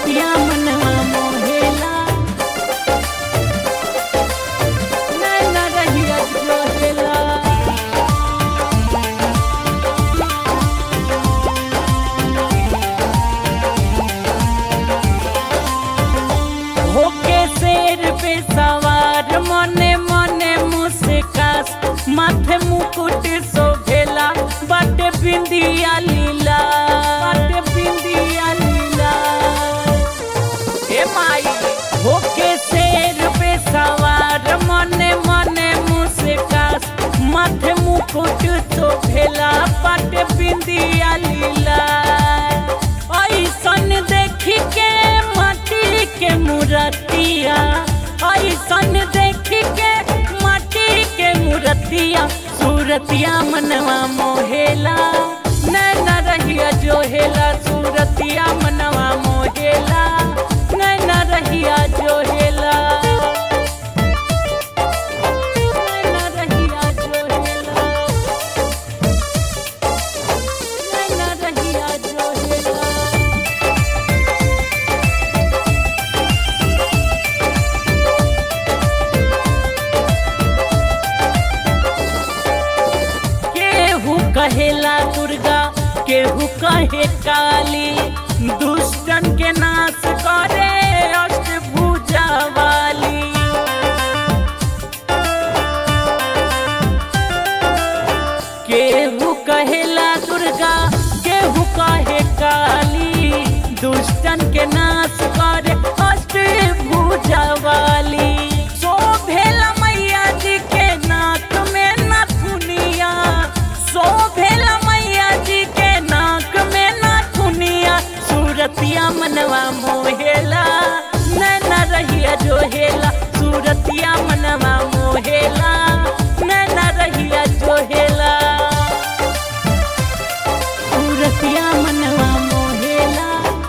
सूरतिया मनवा मोहेला नैना रहिया जोहेला होके शेर पे सवार मने मने मुस्कास माथे मुकुट शोभेला बाटे बिंदिया लीला बाटे बिंदिया लीला हे माई होके शेर पे सवार मने मने मुस्कास माथे मुकुट शोभेला बाटे बिंदिया लीला ऐसन देखी के माटी के मूर्तिया ऐसन देखी के माटी के मूर्तिया सूरतिया मनवा मोहेला नैना रहिया जोहेला सूरतिया मनवा मोहेला नैना रहिया जोहेला नैना रहिया जोहेला नैना रहिया जोहेला केहू कहेला दुर्गा केहू कहे काली दुष्टन के नाश करे अष्टभुजा वाली केहू कहेला दुर्गा केहू कहे काली दुष्टन के नाश करे अष्टभुजा वाली शोभेला मैया जी के नाक में नथुनिया शोभेला मैया जी के नाक में नथुनिया सूरतिया मनवा मोहेला नैना रहिया जोहेला सूरतिया मनवा मोहेला नैना रहिया जोहेला सूरतिया मनवा मोहेला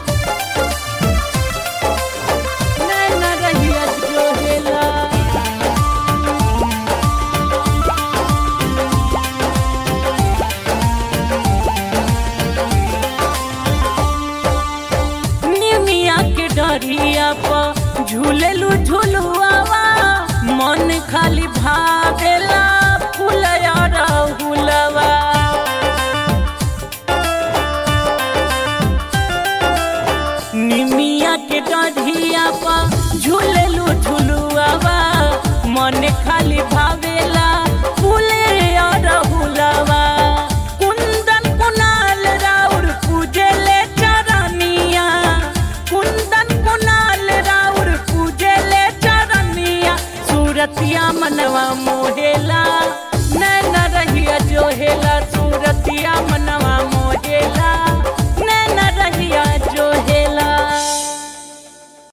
नैना रहिया जोहेला निमिया के डरिया पर झूलेलू झुलुआवा मन खाली भागेला